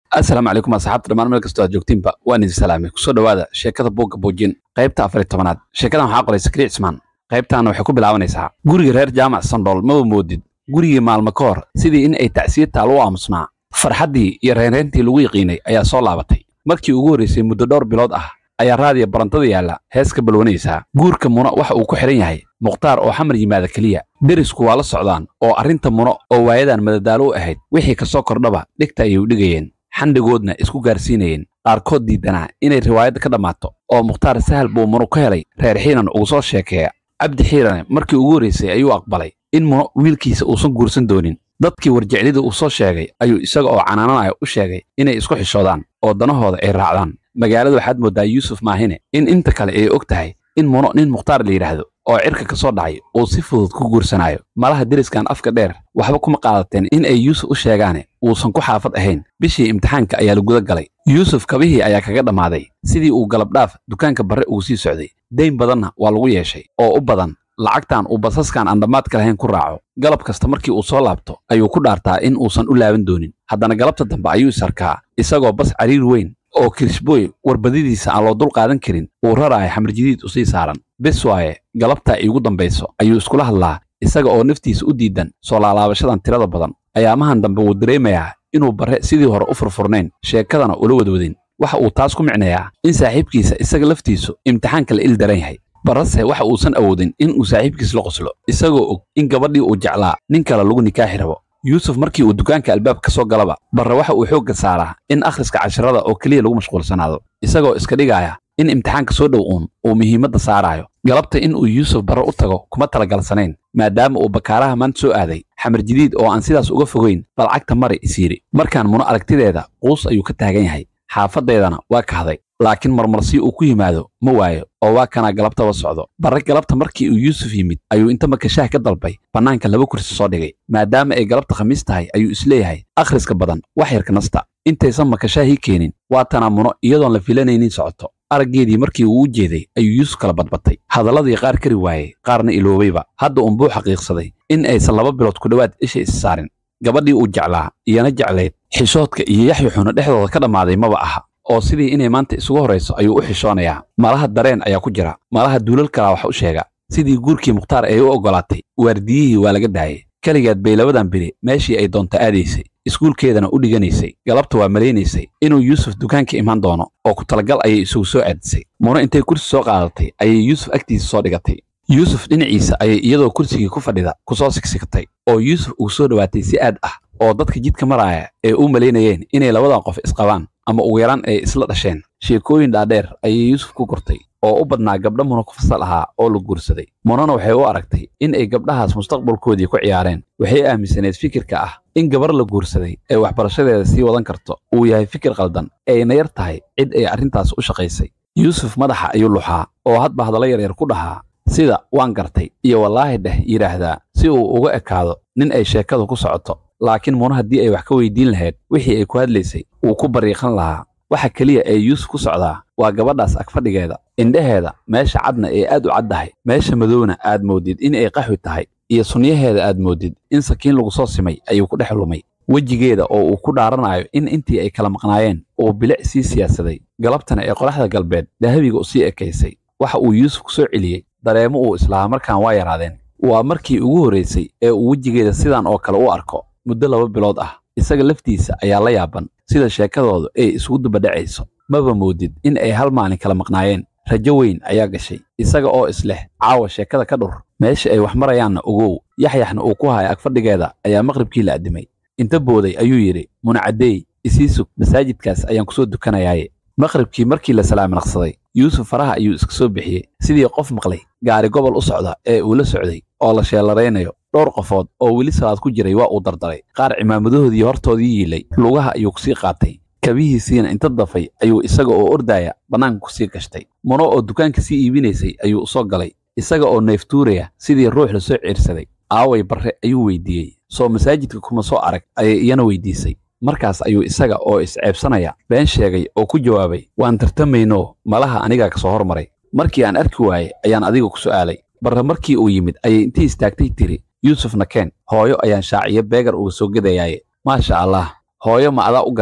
asalaamu calaykum asxaabta dhammaan meel kastoo aad joogtiinba waan idin salaamay kusoo dhowaada sheekada buugga buujin qaybta afar iyo tobanaad sheekadan waxaa qoray sakri cismaan qaybtaana waxay ku bilaabanaysaa guriga reer jaamac sandhool maba moodid gurigii maalmo ka hor sidii in ay tacsiye taal u aamusnaa farxaddii iyo reynreyntii lagu yaqiinay ayaa soo laabatay markii ugu horraysay muddo dhowr bilood ah ayaa raadiya barantada yaalla hees ka balwanaysaa guurka muno waxa uu ku xidhan yahay mukhtaar oo xamar yimaada keliya derisku waa la socdaan oo arrinta muno oo waayadan madadaalo u ahayd wixii ka soo kordhaba dhigta ayay u dhigayeen xandhigoodna isku gaarsiinayeen qaarkood diidanaa inay riwaayadda ka dhammaato oo mukhtaar sahal buu muno ka helay reer xiiran ugu soo sheekeeya cabdi xiirane markii ugu horraysay ayuu aqbalay in muno wiilkiisa uusan guursan doonin dadkii warjeclida uu soo sheegay ayuu isaga oo canaananaya u sheegay inay isku xishoodaan oo danahooda ay raacdaan magaalada waxaad mooddaa yuusuf maahine in inta kale ay og tahay in muno nin mukhtaar la yidhaahdo oo cirka ka soo dhacay uu si fudud ku guursanaayo malaha deriskan afka dheer waxba kuma qaadateen in ay yuusuf u sheegaane uusan ku xaafad ahayn bishii imtixaanka ayaa la guda galay yuusuf kabihii ayaa kaga dhammaaday sidii uu galabdhaaf dukaanka barre ugu sii socday dayn badanna waa lagu yeeshay oo u badan lacagtan uu basaskan aan dhammaadka lahayn ku raaco galab kasta markii uu soo laabto ayuu ku dhaartaa in uusan u laaban doonin haddana galabta dambe ayuu isarkaa isagoo bas cariir weyn oo kirishboy warbadidiisa aan loo dul qaadan karin uu raraayo xamarjidiid usii saaran bes waaye galabtaa iigu dambayso ayuu iskula hadlaa isaga oo naftiisa u diidan soo laalaabashadan tirada badan ayaamahan dambe wuu dareemayaa inuu barre sidii hore u furfurnayn sheekadana ula wadwadin waxa uu taas ku micnayaa in saaxiibkiisa isaga laftiisu imtixaanka la il daran yahay barrase waxa uusan awoodin in uu saaxiibkiis la qoslo isagoo og in gabadhii uu jeclaa nin kale lagu nikaaxi rabo yuusuf markii uu dukaanka albaabka ka soo galaba barre waxa uu xoogga saaraa in akhriska casharada oo keliya lagu mashquulsanaado isagoo iska dhigaya in imtixaanka soo dhow uun uu muhiimadda saaraayo galabta in uu yuusuf barre u tago kuma talagalsanayn maadaama uu bakaaraha maanta soo aaday xamar jadiid oo aan sidaas uga fogayn balcagta mari isiiri markaan muno aragtideeda quus ayuu ka taagan yahay xaafaddeedana waa kahday laakiin marmarsi uu ku yimaado ma waayo oo waa kanaa galabtaba socdo barre galabta markii uu yuusuf yimid ayuu inta makashaah ka dalbay bannaanka laba kursi soo dhigay maadaama ay galabta khamiis tahay ayuu isleeyahay akhriska badan wax yarka nasta intaysan makashaahii keenin waa tanaa muno iyadoon la filanaynin socoto araggeedii markii uu u jeeday ayuu yuusuf kala badbatay hadalladii qaar kari waayey qaarna iloobayba hadda unbuu xaqiiqsaday in aysan laba bilood ku dhowaad isha is saarin gabadhii uu jeclaa iyana jeclayd xishoodka iyo yaxyuxuna dhexdooda ka dhammaaday maba aha oo sidii inay maanta isugu horrayso ayuu u xishoonayaa malaha dareen ayaa ku jira malaha duulal kalaa wax u sheega sidii guurkii mukhtaar ay u oggolaatay waardiyihii waa laga daayay keligeed bay labadan beri meeshii ay doonta aadaysay iskuulkeedana u dhiganaysay galabta waa malaynaysay inuu yuusuf dukaanka imaan doono oo ku talagal ayay isugu soo aadisay muno intay kursi soo qaadatay ayay yuusuf agtiisa soo dhigatay yuusuf dhinaciisa ayay iyadoo kursigii ku fadhida ku soo sigsigtay oo yuusuf uu soo dhowaatay si aad ah oo dadka jidka maraaya ee u malaynayeen inay labadan qof isqabaan ama ugu yaraan ay isla dhasheen sheekooyin dhaadheer ayay yuusuf ku kortay oo u badnaa gabdha muno ku fasal ahaa oo la guursaday munona waxay u aragtay in ay gabdhahaas mustaqbalkoodii ku ciyaareen waxay aaminsaneed fikirka ah in gabar la guursaday ee waxbarashadeeda sii wadan karto uu yahay fikir qaldan ayna yar tahay cid ay arrintaas u shaqaysay yuusuf madaxa ayuu luxaa oo hadba hadallo yaryar ku dhahaa sida waan gartay iyo wallaahi dheh yidhaahdaa si uu uga ekaado nin ay sheekadu ku socoto laakiin muno haddii ay wax ka weydiin lahayd wixii ay ku hadlaysay wuu ku bariiqan lahaa waxa keliya ee yuusuf ku socdaa waa gabadhaas agfadhigeeda indhaheeda meesha cadna ee aad u caddahay meesha madowna aad moodid in ay qaxwi tahay iyo sunyaheeda aad moodid in sakiin lagu soo simay ayuu ku dhex lumay wejigeeda oo uu ku dhaaranayo in intii ay kala maqnaayeen uu bilic sii siyaasaday galabtana ee qoraxda galbeed dahabiga u sii ekaysay waxa uu yuusuf ku soo celiyey dareemo uu islahaa markaan waa yaraadeen waa markii ugu horraysay ee uu wejigeeda sidan oo kale u arko muddo laba bilood ah isaga laftiisa ayaa la yaaban sida sheekadooda ay isugu dubadhacayso maba moodid in ay hal maalin kala maqnaayeen rajo weyn ayaa gashay isaga oo isleh caawa sheekada ka dhur meesha ay wax marayaanna ogow yaxyaxna uu ku haya agfadhigeeda ayaa maqribkii la addimay inta booday ayuu yidhi munacaddeey isii sug masaajidkaas ayaan ku soo dukanayaaye maqribkii markii la salaaminaqsaday yuusuf faraha ayuu iska soo bixiyey sidii qof maqlay gaari gobol u socda ee uu la socday oo la sheelaraynayo dhowr qofood oo weli salaad ku jiray waa uu dardaray qaar cimaamadahoodii hortoodii yiilay lugaha ayuu kusii qaatay kabihiisiina inta dafay ayuu isaga oo ordaaya bannaanka kusii gashtay muno oo dukaanka sii iibinaysay ayuu usoo galay isaga oo neeftuuraya sidii ruux la soo ciirsaday aaway barre ayuu weydiiyey soo masaajidka kuma soo arag ayay iyana weydiisay markaas ayuu isaga oo isceebsanaya been sheegay oo ku jawaabay waan tartamaynoo malaha anigaa ka soo hormaray markii aan arki waayey ayaan adiga ku su'aalay barre markii uu yimid ayay intii istaagtay tiri yuusufna keen hooyo ayaan shaaciyo beegar uga soo gedayaaye maasha allah hooyo ma adaa u gartay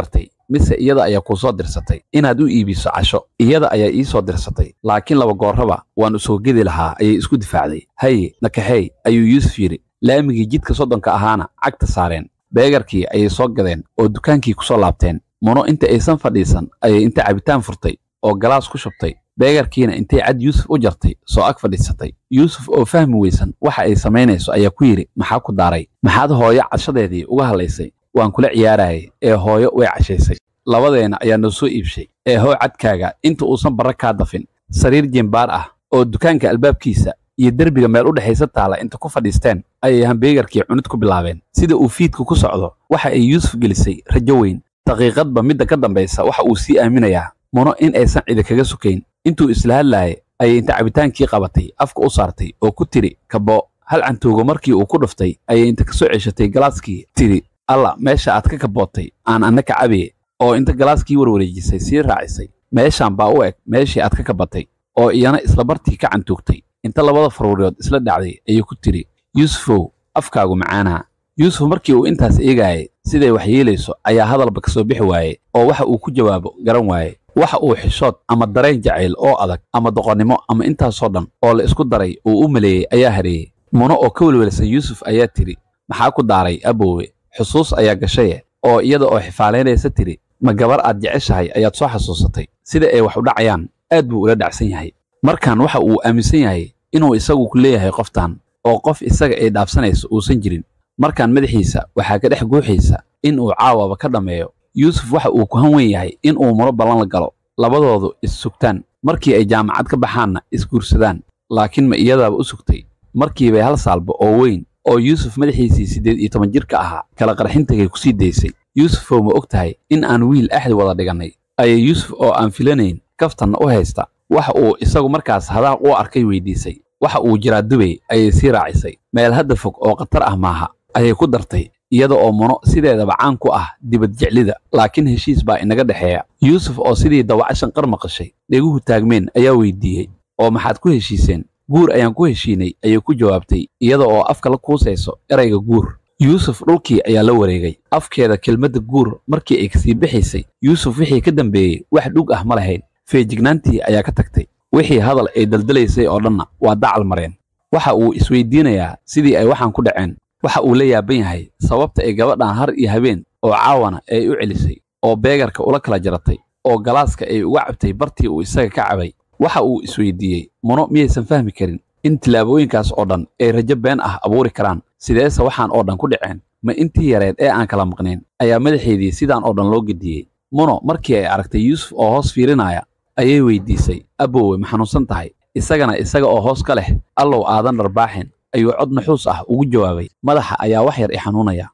mise iyada ayaa kuu soo dirsatay inaad u iibiso casho iyada ayaa ii soo dirsatay laakiin laba goorraba waan u soo gedi lahaa ayay isku difaacday haye nakaxeey ayuu yuusuf yidhi laamigii jidka soddonka ahaana cagta saareen beegarkii ayay soo gadeen oo dukaankii ku soo laabteen muno inta aysan fadhiisan ayay inta cabitaan furtay oo galaas ku shubtay beegarkiina intay cad yuusuf u jartay soo ag fadhiisatay yuusuf oo fahmi weysan waxa ay samaynayso ayaa ku yidhi maxaa ku daaray maxaad hooyo cashadeedii uga hadlaysay waan kula ciyaarayay ee hooyo way cashaysay labadeena ayaa noo soo iibshay ee hoo cadkaaga inta uusan barra kaa dafin sariir jembaar ah oo dukaanka albaabkiisa iyo derbiga meel u dhexaysa taala inta ku fadhiisteen ayay hambeegarkii cunid ku bilaabeen sida uu fiidku ku socdo waxa ay yuusuf gelisay rajo weyn daqiiqadba midda ka dambaysa waxa uu sii aaminayaa muno in aysan cidi kaga sukayn intuu isla hadlaayay ayay inta cabitaankii qabatay afka u saartay oo ku tidhi kabo hal cantoogo markii uu ku dhuftay ayay inta ka soo ceshatay galaaskii tidhi alla meesha aad ka kabootay aan anna ka cabiye oo inta galaaskii warwareejisay sii raacisay meeshaan baa u eg meeshii aad ka kabatay oo iyana isla bartii ka cantuugtay inta labada faruuryood isla dhacday ayay ku tidhi yuusufow afkaagu macaanaha yuusuf markii uu intaas eegaayay siday wax yeelayso ayaa hadalba ka soo bixi waaye oo waxa uu ku jawaabo garan waaye waxa uu xishood ama dareen jacayl oo adag ama doqonnimo ama intaasoo dhan oo la isku daray uu u maleeyey ayaa hareeyey muno oo ka welwelsan yuusuf ayaa tidhi maxaa ku daaray aboowe xusuus ayaa gashaye oo iyada oo xifaalaynaysa tidhi ma gabar aad jeceshahay ayaad soo xasuusatay sida ay wax u dhacayaan aad buu ula dhacsan yahay markan waxa uu aaminsan yahay inuu isagu ku leeyahay qoftan oo qof isaga ay dhaafsanayso uusan jirin markaan madaxiisa waxaa ka dhex guuxaysa in uu caawaba ka dhammeeyo yuusuf waxa uu ku han weyn yahay in uu mulo ballan la galo labadoodu is-sugtaan markii ay jaamacad ka baxaanna isguursadaan laakiin ma iyadaaba u sugtay markiibay hal saalba oo weyn oo yuusuf madaxiisii siddeed iyo toban jirka ahaa kala qarxintagay ku sii daysay yuusufow ma og tahay in aan wiil axdi wada dhigannay ayay yuusuf oo aan filanayn kaftanna u haysta waxa uu isagu markaas hadaaq u arkay weydiisay waxa uu jiraa dubay ayay sii raacisay meel hadda fog oo khatar ah maaha ayay ku dartay iyada oo muno sideedaba caan ku ah dibad jeclida laakiin heshiis baa inaga dhexeeya yuusuf oo sidii dawacashan qar maqashay dheguhu taagmeen ayaa weydiiyey oo maxaad ku heshiiseen guur ayaan ku heshiinay ayay ku jawaabtay iyada oo afka la kuusayso erayga guur yuusuf dhulkii ayaa la wareegay afkeeda kelmadda guur markii ay kasii bixaysay yuusuf wixii ka dambeeyey wax dhug ah ma lahayn feejignaantii ayaa ka tagtay wixii hadal ay daldalaysay oo dhanna waa dacal mareen waxa uu isweydiinayaa sidii ay waxaan ku dhaceen waxa uu la yaaban yahay sababta ay gabadhan har iyo habeen oo caawana ay u celisay oo beegarka ula kala jaratay oo galaaska ay uga cabtay bartii uu isaga ka cabay waxa uu isweydiiyey muno miyaysan fahmi karin in tillaabooyinkaas oo dhan ay rajo been ah abuuri karaan sideese waxaan oo dhan ku dhaceen ma intii yareed ee aan kala maqnayn ayaa madaxeedii sidaan oo dhan loo gediyey muno markii ay aragtay yuusuf oo hoos fiirinaya ayay weydiisay aboowe ma xanuunsan tahay isagana isaga oo hoos ka leh allow aadan dharbaaxin ayuu cod naxuus ah ugu jawaabay madaxa ayaa wax yar i xanuunaya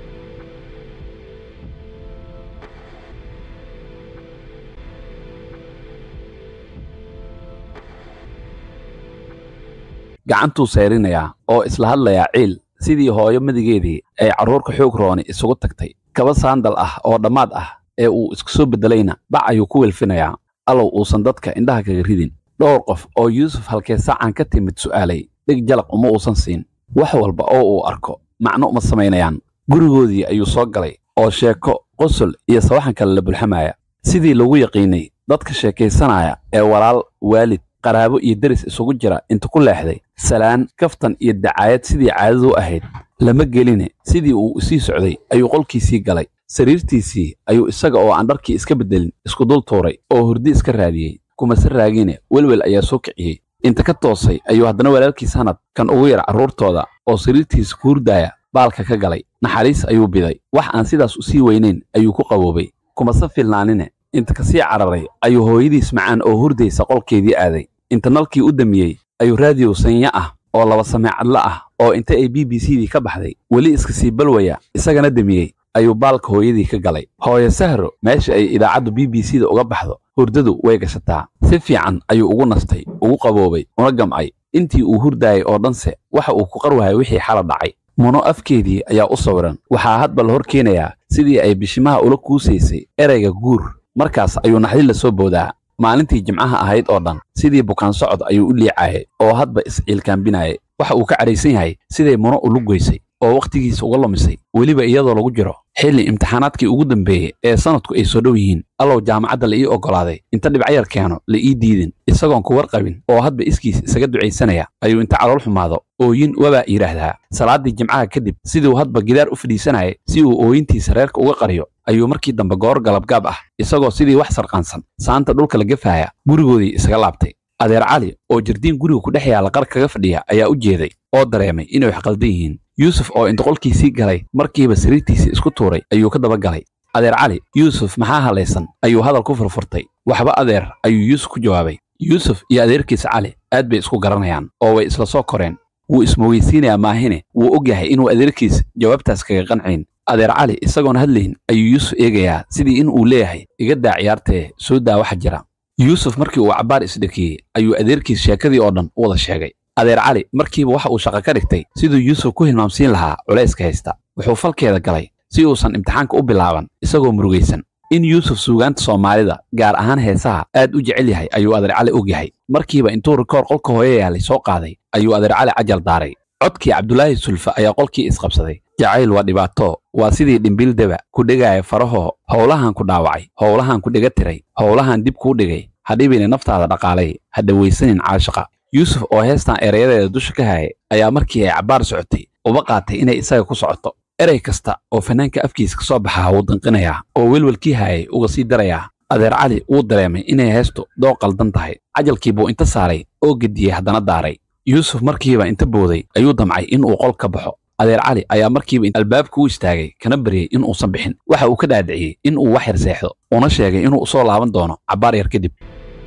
gacantuu sayrinayaa oo isla hadlayaa ciil sidii hooyo madigeedii ay carruurka xoog rooni isugu tagtay kaba saandal ah oo dhammaad ah ee uu isku soo beddelayna bac ayuu ku welfinayaa allow uusan dadka indhaha kaga ridin dhowr qof oo yuusuf halkee sacan ka timid su'aalay dhig jalaq uma uusan siin wax walba oo uu arko macno uma samaynayaan gurigoodii ayuu soo galay oo sheeko qosol iyo sawaxan kale la bulxamaya sidii lagu yaqiinay dadka sheekaysanaya ee walaal waalid qaraabo iyo deris isugu jira inta ku leexday salaan kaftan iyo dacaayad sidii caadadu ahayd lama geline sidii uu isii socday ayuu qolkiisii galay sariirtiisii ayuu isaga oo aan dharkii iska beddelin isku dul tuuray oo hurdi iska raadiyey kumase raagine welwel ayaa soo kiciyey inta ka toosay ayuu haddana walaalkiis hanad kan ugu yar carruurtooda oo sariirtiisa ku hurdaaya baalka ka galay naxariis ayuu biday wax aan sidaas u sii weynayn ayuu ku qaboobay kumase filnaanine inta kasii cararay ayuu hooyadiis macaan oo hurdaysa qolkeedii aaday inta nalkii u damiyey ayuu raadiyow sanya ah oo laba sameecadla ah oo inta ay b b c dii ka baxday weli iska sii balwaya isagana damiyey ayuu baalka hooyadii ka galay hooyo sahro meesha ay idaacaddu b b c da uga baxdo hurdadu way gashataa si fiican ayuu ugu nastay ugu qaboobay una gamcay intii uu hurdaayay oo dhanse waxa uu ku qarwahay wixii xala dhacay muno afkeedii ayaa u sawiran waxaa hadba la hor keenayaa sidii ay bishimaha ula kuusaysay erayga guur markaas ayuu naxdin la soo boodaa maalintii jimcaha ahayd oo dhan sidii bukaan socod ayuu u liicaayay oo hadba isciilkaambinaayay waxa uu ka cadhaysan yahay siday muno ulu goysay oo wakhtigiisa uga lumisay weliba iyadoo lagu jiro xilli imtixaanaadkii ugu dambeeyey ee sanadku ay soo dhow yihiin allow jaamacadda la ii oggolaaday inta dhibcayar keeno la ii diidin isagoon ku warqabin oo hadba iskiis isaga ducaysanaya ayuu inta calool xumaado ooyin wabaa yidhaahdaa salaaddii jimcaha kadib siduu hadba gidaar u fadhiisanayay si uu ooyintiisa reerka uga qariyo ayuu markii dambe goor galabgaab ah isagoo sidii wax sarqaansan saanta dhulka la gafaaya gurigoodii isaga laabtay adeer cali oo jardiin guriga ku dhex yaalla qar kaga fadhiya ayaa u jeeday oo dareemay inay wax qaldan yihiin yuusuf oo intoqolkiisii galay markiiba sariirtiisii isku tuuray ayuu ka daba galay adeer cali yuusuf maxaa halaysan ayuu hadal ku furfurtay waxba adeer ayuu yuusuf ku jawaabay yuusuf iyo adeerkiisa cali aad bay isku garanayaan oo way isla soo koreen wuu ismoogeysiinayaa maahine wuu og yahay inuu adeerkiis jawaabtaas kaga qancayn adeer cali isagoon hadlayn ayuu yuusuf eegayaa sidii in uu leeyahay iga daa ciyaartee soo daa waxa jira yuusuf markii uu cabbaar isdhakiyey ayuu adeerkiis sheekadii oo dhan u wada sheegay adeer cali markiiba waxa uu shaqo ka dhigtay siduu yuusuf ku hilmaamsiin lahaa culayska haysta wuxuu falkeeda galay si uusan imtixaanka u bilaaban isagoo murugaysan in yuusuf suugaanta soomaalida gaar ahaan heesaha aad u jecel yahay ayuu adeer cali og yahay markiiba intuu rikoor qolka hooyo yaalay soo qaaday ayuu adeer cali cajal daaray codkii cabdulaahi sulfa ayaa qolkii isqabsaday jacayl waa dhibaato waa sidii dhimbil deba ku dhegaya farahoo howlahan ku dhaawacay howlahan ku dhega tiray howlahan dib kuu dhigay ha dhibine naftaada dhaqaalay ha dhawaysanin caashaqa yuusuf oo heestan erayadeeda dusha ka hayay ayaa markii ay cabbaar socotay uba qaatay inay isaga ku socoto erey kasta oo fannaanka afkiisa ka soo baxaa wuu danqinayaa oo welwelkii hayay uga sii darayaa adeer cali wuu dareemay inay heestu doo qaldan tahay cajalkii buu inta saaray oo gediyey haddana daaray yuusuf markiiba inta booday ayuu damcay in uu qol ka baxo adeer cali ayaa markiiba albaabka u istaagay kana baryey in uusan bixin waxa uu ka dhaadhiciyey in uu wax yar seexdo una sheegay inuu u soo laaban doono cabbaar yar kadib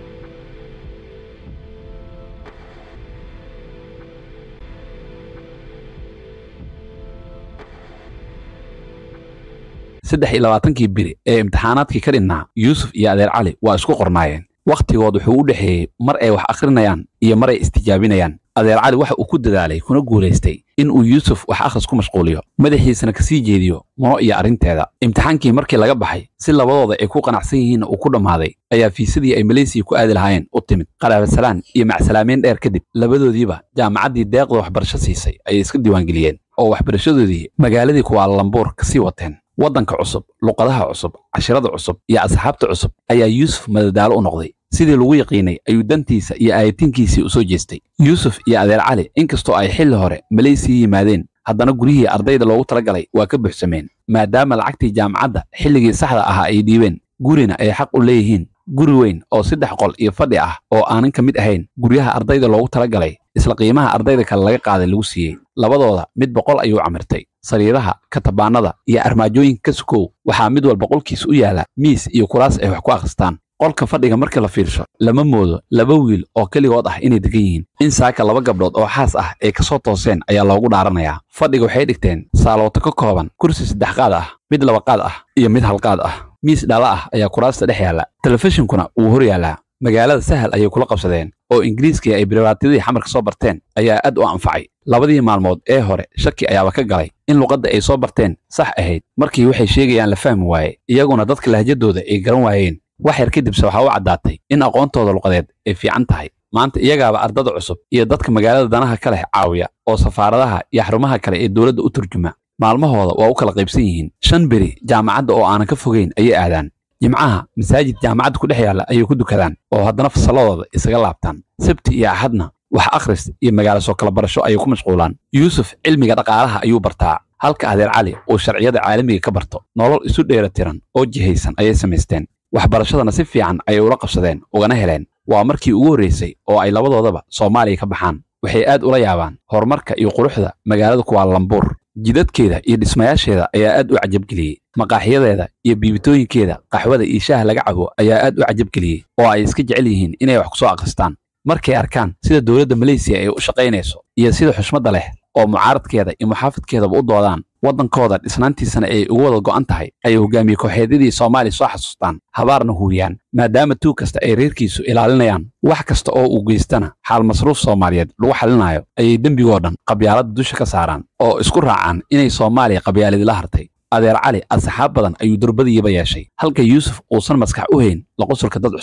saddex iyo labaatankii biri ee imtixaanaadkii ka dhinnaa yuusuf iyo adeer cali waa isku qornaayeen wakhtigood wuxuu u dhexeeyey mar ay wax akhrinayaan iyo mar ay istijaabinayaan adeer cali waxa uu ku dadaalay kuna guulaystay in uu yuusuf wax akhris ku mashquuliyo madaxiisana ka sii jeediyo muno iyo arrinteeda imtixaankii markii laga baxay si labadooda ay ku qanacsan yihiinna uu ku dhammaaday ayaa fiisadii ay maleysiya ku aadi lahaayeen u timid qaraabasalaan iyo macsalaameyn dheer kadib labadoodiiba jaamacaddii deeqda waxbarasho siisay ayay iska diiwaangeliyeen oo waxbarashadoodii magaaladii kuwaalalambuur ka sii wateen waddanka cusub luqadaha cusub cashirada cusub iyo asxaabta cusub ayaa yuusuf madadaalo u noqday sidii lagu yaqiinay ayuu dantiisa iyo aayatinkiisii u soo jeestay yuusuf iyo adeer cali inkastoo ay xilli hore maleysiya yimaadeen haddana guryihii ardayda loogu talagalay waa ka buuxsameen maadaama lacagtii jaamacadda xilligii saxda ahaa ay dhiibeen gurina ay xaq u leeyihiin guri weyn oo saddex qol iyo fadhi ah oo aanan ka mid ahayn guryaha ardayda loogu talagalay isla qiimaha ardayda kale laga qaaday lagu siiyey labadooda mid boqol ayuu camirtay sariiraha katabaanada iyo armaajooyinka ka sukow waxaa mid walba qolkiisa u yaala miis iyo kuraas ay wax ku akhristaan qolka fadhiga marka la fiirsho lama moodo laba wiil oo keligood ah inay degan yihiin in saaka laba gabdhood oo xaas ah ay ka soo tooseen ayaa loogu dhaaranayaa fadhiga waxay dhigteen saalooto ka kooban kursi saddex qaad ah mid laba qaad ah iyo mid halqaad ah miis dhala ah ayaa kuraasta dhex yaalla telefishinkuna wuu hor yaallaa magaalada sahal ayay kula qabsadeen oo ingiriiskii ay biribaatiyadii xamarka soo barteen ayaa aad u anfacay labadii maalmood ee hore shaki ayaaba ka galay in luqadda ay soo barteen sax ahayd markii waxay sheegayaan la fahmi waaye iyaguna dadka lahjadooda ay garan waayeen wax yar kadibse waxaa u caddaatay in aqoontooda luqadeed ay fiican tahay maanta iyagaaba ardada cusub iyo dadka magaalada danaha ka leh caawiya oo safaaradaha iyo xarumaha kale ee dowladda u turjuma maalmahooda waa u kala qaybsan yihiin shan beri jaamacadda oo aanan ka fogayn ayay aadaan jimcaha masaajid jaamacadda ku dhex yaalla ayay ku dukadaan oo haddana fasalladooda isaga laabtaan sabti iyo axadna wax akhris iyo magaalo soo kala barasho ayay ku mashquulaan yuusuf cilmiga dhaqaalaha ayuu bartaa halka adeer cali uu sharciyada caalamiga ka barto nolol isu dheera tiran oo jihaysan ayay samaysteen waxbarashadana si fiican ayay ula qabsadeen ugana heleen waa markii ugu horraysay oo ay labadoodaba soomaaliya ka baxaan waxay aad ula yaabaan horumarka iyo quruxda magaalada kuwaalambuur jidadkeeda iyo dhismayaasheeda ayaa aad u cajabgeliyey maqaaxiyadeeda iyo biibitooyinkeeda qaxwada iyo shaaha laga cabo ayaa aad u cajabgeliyey oo ay iska jecel yihiin inay wax ku soo akhristaan markay arkaan sida dowladda maleysiya ay u shaqaynayso iyo sida xushmadda leh oo mucaaradkeeda iyo muxaafadkeedaba u doodaan waddankooda dhisnaantiisana ay ugu wada go'an tahay ayay hogaamiye kooxeedyadii soomaaliya soo xasuustaan habaarna huuyaan maadaama tuug kasta ay reerkiisu ilaalinayaan wax kasta oo uu geystana xaal masruuf soomaaliyeed lagu xalinayo ayay dembigoo dhan qabyaaladda dusha ka saaraan oo isku raacaan inay soomaaliya qabyaaladila hartay adeer cali asxaab badan ayuu durbadiiba yeeshay halka yuusuf uusan maskax u hayn laqosulka dad cusub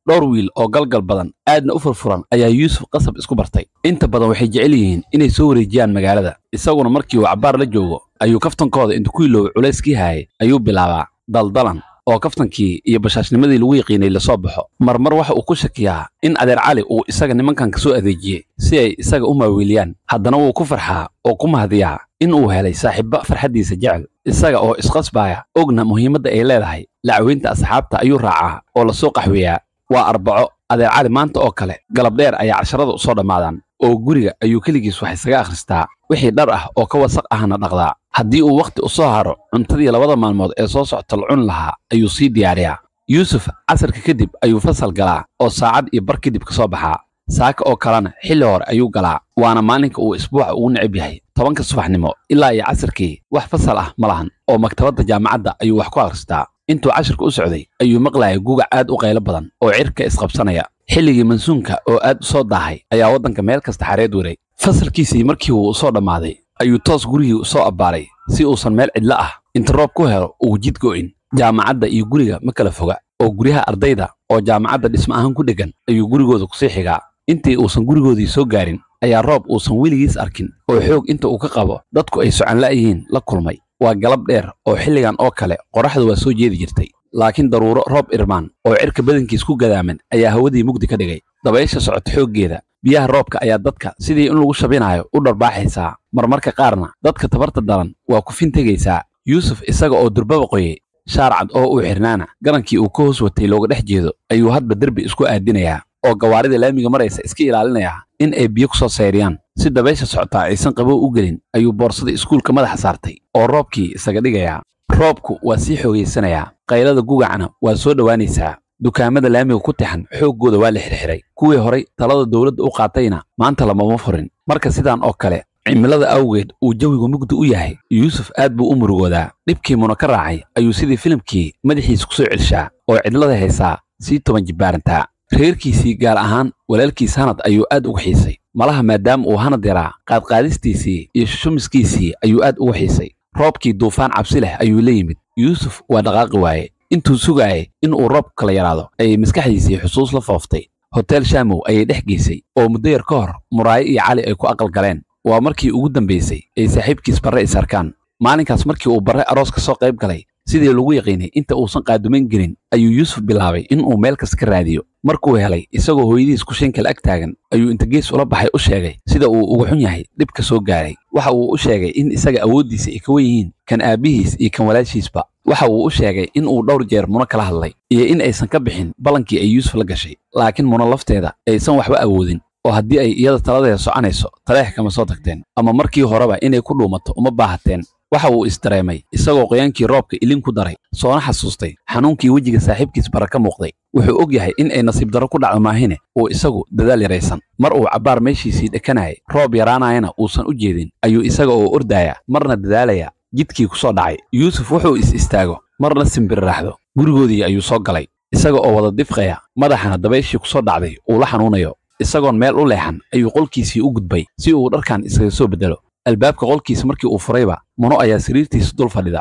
dhowr wiil oo galgal badan aadna u furfuran ayaa yuusuf qasab isku bartay inta badan waxay jecel yihiin inay soo wareejiyaan magaalada isaguna markii uu cabbaar la joogo ayuu kaftankooda inta ku iloow culayskii haayay ayuu bilaabaa daldalan oo kaftankii iyo bashaashnimadii lagu yaqiinay lasoo baxo marmar waxa uu ku shakiyaa in adeer cali uu isaga nimankan ka soo adeejiyey si ay isaga u maawiiliyaan haddana wuu ku farxaa oo ku mahadiyaa in uu helay saaxiibba farxaddiisa jecel isaga oo isqasbaaya ogna muhiimadda ay leedahay lacweynta asxaabta ayuu raacaa oo lasoo qaxweeyaa waa arbaco adeer cali maanta oo kale galab dheer ayaa casharada u soo dhammaadaan oo guriga ayuu keligiis wax isaga akhristaa wixii dhar ah oo ka wasaq ahna dhaqdaa haddii uu wakhti u soo haro cuntadii labada maalmood ee soo socota la cuni lahaa ayuu sii diyaariyaa yuusuf casarka kadib ayuu fasal galaa oo saacad iyo bar kadib ka soo baxaa saaka oo kalena xilli hore ayuu galaa waana maalinka uu isbuuca ugu necab yahay tobanka subaxnimo ilaa iyo casarkii wax fasal ah ma lahan oo maktabadda jaamacadda ayuu wax ku akhristaa intuu cashirka u socday ayuu maqlayay gugac aad u qaylo badan oo cirka isqabsanaya xilligii mansuunka oo aad u soo daahay ayaa waddanka meel kasta xareed waray fasalkiisii markii uu u soo dhammaaday ayuu toos gurigii u soo abbaaray si uusan meel cidlo ah inta roob ku helo uu jid go'in jaamacadda iyo guriga ma kala foga oo guryaha ardayda oo jaamacadda dhismo ahaan ku dheggan ayuu gurigooda kusii xigaa intii uusan gurigoodii soo gaarin ayaa roob uusan weligiis arkin oo xoog inta uu ka qabo dadku ay socanla'yihiin la kulmay waa galab dheer oo xilligan oo kale qorraxdu waa soo jeedi jirtay laakiin daruuro roob irmaan oo cirka badankiis ku gadaaman ayaa hawadii mugdi ka dhigay dabaysha socota xooggeeda biyaha roobka ayaa dadka sidii in lagu shabinaayo u dharbaaxaysaa marmarka qaarna dadka tabarta daran waa ku fintegaysaa yuusuf isaga oo durbaba qoyey shaar cad oo uu xirnaana garankii uu ka hoos watay looga dhex jeedo ayuu hadba derbi isku aadinayaa oo gawaarida laamiga maraysa iska ilaalinayaa in ay biyo ku soo sayriyaan si dabaysha socotaa aysan qabow u gelin ayuu boorsada iskuulka madaxa saartay oo roobkii isaga dhigayaa roobku waa sii xoogaysanayaa qaylada gugacna waa soo dhowaanaysaa dukaamada laamiga ku tixan xooggooda waa la xirxiray kuwii horay talada dowladda u qaatayna maanta lamama furin marka sidaan oo kale cimilada awgeed uu jawigu mugdi u yahay yuusuf aad buu u murugoodaa dhibkii muna ka raacay ayuu sidii filimkii madaxiisa ku soo celshaa oo cidlada haysaa sii toban jibbaarantaa reerkiisii gaar ahaan walaalkiis hanad ayuu aad uga xiisay malaha maadaama uu hanad yaraa qaadqaadistiisii iyo shushumiskiisii ayuu aad uga xiisay roobkii duufaan cabsi leh ayuu la yimid yuusuf waa dhaqaaqi waaye intuu sugaayay in uu roobku kala yaraado ayay maskaxdiisii xusuus la fooftay hotel shaamow ayay dhex geysay oo muddo yar ka hor muraayo iyo cali ay ku aqal galeen waa markii ugu dambaysay ay saaxiibkiis barre is arkaan maalinkaas markii uu barre aroos ka soo qayb galay sidii lagu yaqiinay inta uusan qaadumayn gelin ayuu yuusuf bilaabay in uu meel kasta ka raadiyo markuu helay isagoo hooyadiis kushinkale ag taagan ayuu inta gees ula baxay u sheegay sida uu uga xun yahay dhib ka soo gaaray waxa uu u sheegay in isaga awooddiisa ay ka wen yihiin kan aabbihiis iyo kan walaashiisba waxa uu u sheegay in uu dhowr jeer muno kala hadlay iyo in aysan ka bixin ballankii ay yuusuf la gashay laakiin muno lafteeda aysan waxba awoodin oo haddii ay iyada taladeeda soconayso taleex kama soo tagteen ama markii horeba inay ku dhuumato uma baahateen waxa uu isdareemay isagoo qoyaankii roobka ilin ku daray soona xasuustay xanuunkii wejiga saaxiibkiis bara ka muuqday wuxuu og yahay in ay nasiib darro ku dhacdo maahine uu isagu dadaal yaraysan mar uu cabbaar meeshiisii dhekanayay roob yaraanayana uusan u jeedin ayuu isaga oo ordaaya marna dadaalaya jidkii ku soo dhacay yuusuf wuxuu is istaago marna simbirraaxdo gurigoodii ayuu soo galay isaga oo wada difqaya madaxana dabayshii ku soo dhacday uu la xanuunayo isagoon meel u leexan ayuu qolkiisii u gudbay si uu dharkan iskaga soo beddelo albaabka qolkiisa markii uu furayba muno ayaa sariirtiisa dul fadhida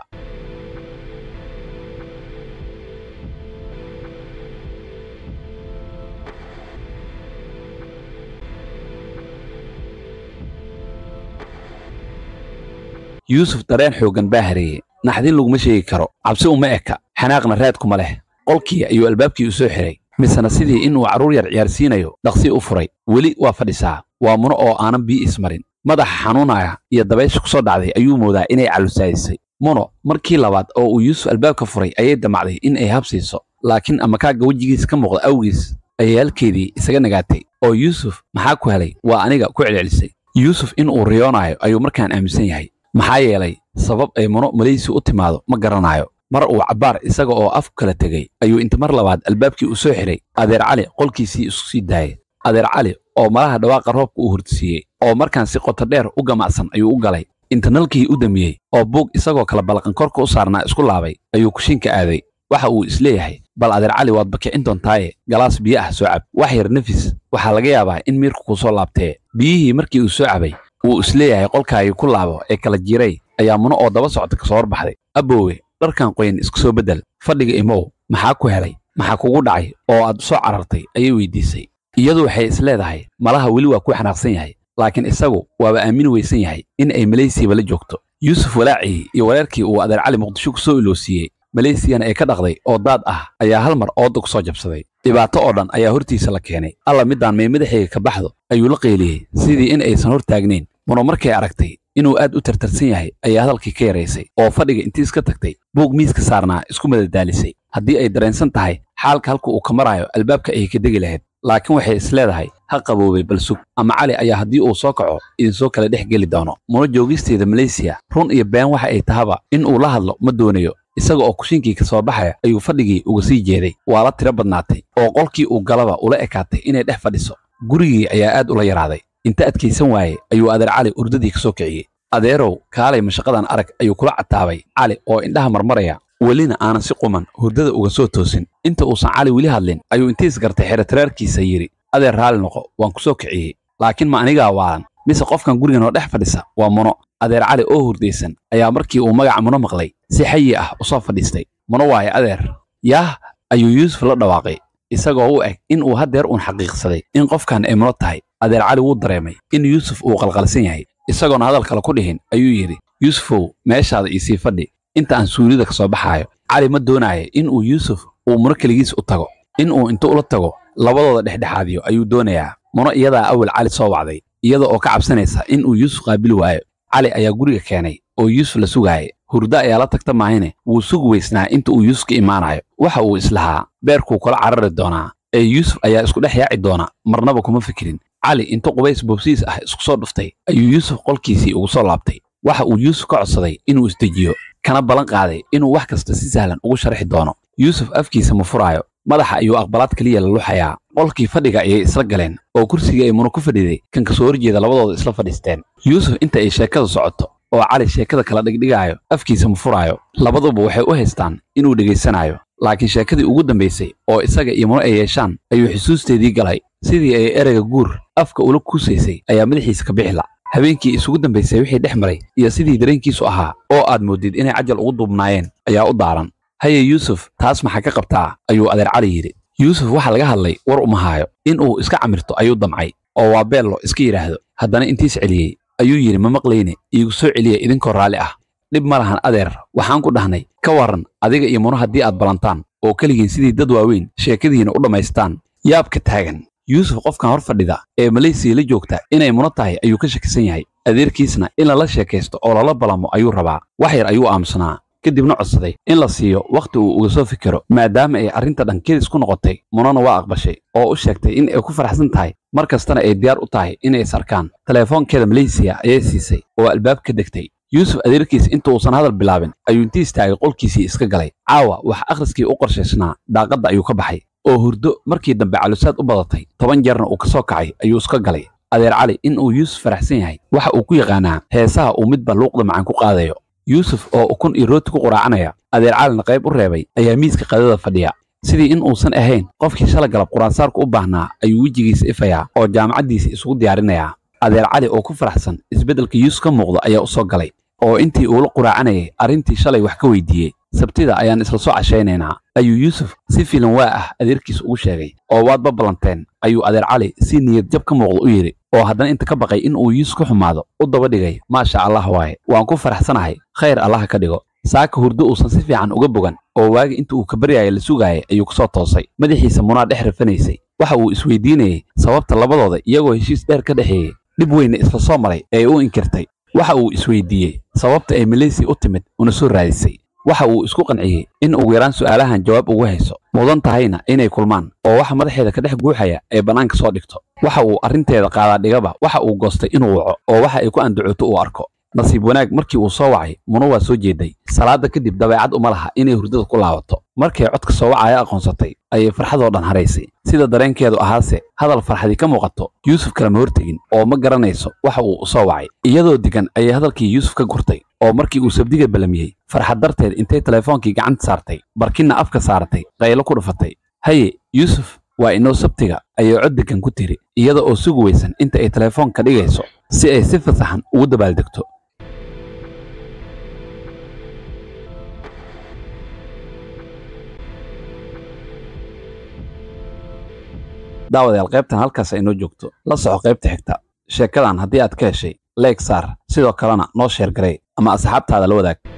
yuusuf dareen xooggan baa hareeyey naxdin laguma sheegi karo cabsi uma eka xanaaqna raadkuma leh qolkii ayuu albaabkii u soo xiray misena sidii inuu carruur yar ciyaarsiinayo dhaqsi u furay weli waa fadhisaa waa muno oo aanan bii ismarin madaxa xanuunaya iyo dabaysha ku soo dhacday ayuu moodaa inay calusaayisay muno markii labaad oo uu yuusuf albaabka furay ayay damacday in ay habsiiso laakiin amakaagga wejigiis ka muuqda awgiis ayay halkeedii isaga nagaatay oo yuusuf maxaa ku helay waa aniga ku celcelisay yuusuf in uu riyoonaayo ayuu markaan aaminsan yahay maxaa yeelay sabab ay muno malaysi u timaado ma garanaayo mar uu cabbaar isaga oo afku kala tegey ayuu inta mar labaad albaabkii u soo xiray adeer cali qolkiisii isku sii daayay adeer cali oo malaha dhawaaqa roobka uu hurtisiiyey oo markaan si qoto dheer u gamacsan ayuu u galay inta nalkii u damiyey oo buug isagoo kala balaqan korka u saarnaa isku laabay ayuu kushiinka aaday waxa uu isleeyahay bal adeer cali waad bakicin doontaaye galaas biyo ah soo cab wax yar nefis waxaa laga yaabaa in miirku kuu soo laabtee biyihii markii uu soo cabay wuu isleeyahay qolkaagii ku laabo ee kala jiray ayaa muno oo daba socda ka soo horbaxday aboowe dharkan qoyan isku soo beddel fadhiga imow maxaa ku helay maxaa kugu dhacay oo aad soo carartay ayay weydiisay iyadu waxay is leedahay malaha weli waa ku xanaaqsan yahay laakiin isagu waaba aamini weysan yahay in ay maleysiaba la joogto yuusuf walaacii iyo wareerkii uu adeer cali muqdisho ku soo iloosiiyey maleysiyana ay ka dhaqday oo daad ah ayaa hal mar ooda ku soo jabsaday dhibaato oo dhan ayaa hortiisa la keenay alla midaan may madaxayga ka baxdo ayuu la qeyliyey sidii in aysan hor taagnayn muno markay aragtay inuu aad u tartarsan yahay ayaa hadalkii ka yaraysay oo fadhiga intii iska tagtay buug miiska saarnaa isku madadaalisay haddii ay dareensan tahay xaalka halka uu ka maraayo albaabka ayay ka degi lahayd laakiin waxay is leedahay ha qaboobay bal sug ama cali ayaa haddii uu soo kaco idinsoo kala dhex geli doono muno joogisteeda maleysiya run iyo been waxa ay tahaba in uu la hadlo ma doonayo isaga oo kushinkii ka soo baxaya ayuu fadhigii uga sii jeeday waa la tiro badnaatay oo qolkii uu galaba ula ekaatay inay dhex fadhiso gurigii ayaa aad ula yaraaday inta adkaysan waayey ayuu adeer cali urdadii ka soo kiciyey adeerow kaalay mashaqadan arag ayuu kula cataabay cali oo indhaha marmaraya welina aanan si quman hurdada uga soo toosin inta uusan cali weli hadlin ayuu intiis gartay xeratiraarkiisa yidhi adeer raalli noqo waan ku soo kiciyey laakiin ma anigaa waalan mise qofkan gurigan oo dhex fadhisa waa muno adeer cali oo hurdaysan ayaa markii uu magaca muno maqlay si xayi ah u soo fadhiistay muno waaye adeer yaah ayuu yuusuf la dhawaaqay isagoo u eg in uu haddeer uun xaqiiqsaday in qofkan ay muno tahay adeer cali wuu dareemay in yuusuf uu qalqalsan yahay isagoona hadal kale ku dhihin ayuu yidhi yuusufow meeshaada iisii fadhi inta aan suulida ka soo baxaayo cali ma doonaayo in uu yuusuf uu muno keligiis u tago in uu inta ula tago labadooda dhexdhexaadiyo ayuu doonayaa muno iyadaa awal cali soo wacday iyada oo ka cabsanaysa in uu yuusuf qaabili waayo cali ayaa guriga keenay oo yuusuf la sugaayay hurdo ayaa la tagta maahine wuu sugi weysnaa inta uu yuusuf ka imaanayo waxa uu islahaa beerkuu kula carari doonaa ee yuusuf ayaa isku dhex yaaci doona marnaba kuma fikirin cali inta qubays boobsiis ah isku soo dhuftay ayuu yuusuf qolkiisii ugu soo laabtay waxa uu yuusuf ka codsaday inuu isdejiyo kana ballan qaaday inuu wax kasta si sahlan ugu sharxi doono yuusuf afkiisa ma furaayo madaxa ayuu aqbalaad keliya la luxayaa qolkii fadhiga ayay isla galeen oo kursigii ay muno ku fadhiday kan ka soo horjeeda labadooda isla fadhiisteen yuusuf inta ay sheekada socoto oo cali sheekada kala dhigdhigaayo afkiisa ma furaayo labaduba waxay u haystaan inuu dhegaysanayo laakiin sheekadii ugu dambaysay oo isaga iyo muno ay yeeshaan ayuu xusuusteedii galay sidii ay ereyga guur afka ula kuusaysay ayaa madaxiisa ka bixila habeenkii isugu dambaysay wixii dhex maray iyo sidii dareenkiisu ahaa oo aad moodid inay cajal ugu duubnaayeen ayaa u daaran haye yuusuf taas maxaa ka qabtaa ayuu adeer cali yidhi yuusuf waxaa laga hadlay war uma haayo in uu iska camirto ayuu damcay oo waa beello iska yidhaahdo haddana intiis celiyey ayuu yidhi ma maqlayne iigu soo celiya idinkoo raalli ah dhib ma lahan adeer waxaan ku dhahnay ka warran adiga iyo muno haddii aad ballantaan oo keligiin sidii dad waaweyn sheekadiina u dhammaystaan yaabka taagan yuusuf qofkan hor fadhida ee maleysiya la joogta inay muno tahay ayuu ka shakisan yahay adeerkiisna in lala sheekaysto oo lala balamo ayuu rabaa wax yar ayuu aamusnaa kadibna codsaday in la siiyo wakhti uu uga soo fikiro maadaama ay arrinta dhan kedis ku noqotay munona waa aqbashay oo u sheegtay in ay ku faraxsan tahay mar kastana ay diyaar u tahay inay is arkaan teleefoonkeeda maleysiya ayay siisay oo albaab ka degtay yuusuf adeerkiis inta uusan hadal bilaabin ayuu intii istaagay qolkiisii iska galay caawa wax akhriskii u qorshaysnaa daaqadda ayuu ka baxay oo hurdo markii dambe calusaad u badatay toban jeerna uu ka soo kacay ayuu iska galay adeer cali in uu yuusuf faraxsan yahay waxa uu ku yaqaanaa heesaha uu midba luuqda macaan ku qaadayo yuusuf oo ukun iyo rooti ku quraacanaya adeer calina qayb u reebay ayaa miiska qadada fadhiya sidii in uusan ahayn qofkii shala galab quraansaarku u baahnaa ayuu wejigiisa ifayaa oo jaamacaddiisa isugu diyaarinayaa adeer cali oo ku faraxsan isbeddelka yuusuf ka muuqda ayaa u soo galay oo intii uu la quraacanayay arrintii shalay wax ka weydiiyey sabtida ayaan isla soo cashaynaynaa ayuu yuusuf si filan waa ah adeerkiis ugu sheegay oo waad baballanteen ayuu adeer cali si niyad jab ka muuqda u yidhi oo haddana inta ka baqay in uu yuusuf ka xumaado u daba dhigay maasha allah waaye waan ku faraxsanahay khayr allaha ka dhigo saaka hurdo uusan si fiican uga bogan oo waagi inta uu ka baryaaya la sugaayay ayuu ku soo toosay madaxiisa munaa dhex rafanaysay waxa uu isweydiinayey sababta labadooda iyagoo heshiis dheer ka dhexeeyey dhib weyna isla soo maray ee u inkirtay waxa uu isweydiiyey sababta ay maleysiya u timid una soo raadisay waxa uu isku qanciyey in ugu yaraan su'aalahan jawaab ugu hayso mudan tahayna inay kulmaan oo waxa madaxeeda ka dhex guuxaya ay bannaanka soo dhigto waxa uu arrinteeda qaadaadhigaba waxa uu goostay inuu waco oo waxa ay ku andacooto uu arko nasiib wanaag markii uu soo wacay muno waa soo jeeday salaada kadib dabeecad uma laha inay hurdada ku laabato markay codka soo wacaya aqoonsatay ayay farxadoo dhan haraysay sida dareenkeedu ahaase hadal farxadii ka muuqato yuusuf kalema hortegin oo ma garanayso waxa uu u soo wacay iyadoo degan ayay hadalkii yuusuf ka gurtay oo markii uu sabdiga balamiyey farxad darteed intay telefoonkii gacanta saartay barkinna afka saaratay qaylo ku dhufatay haye yuusuf waa inoo sabtiga ayay cod degan ku tiri iyada oo sugi weysan inta ay telefoonka dhigayso si ay si fasaxan ugu dabaaldegto daawadayaal qaybtan halkaas ay noo joogto la soco qaybta xigta sheekadan haddii aad ka heshay leeg saar sidoo kalena noo sheer garey ama asxaabtaada la wadaag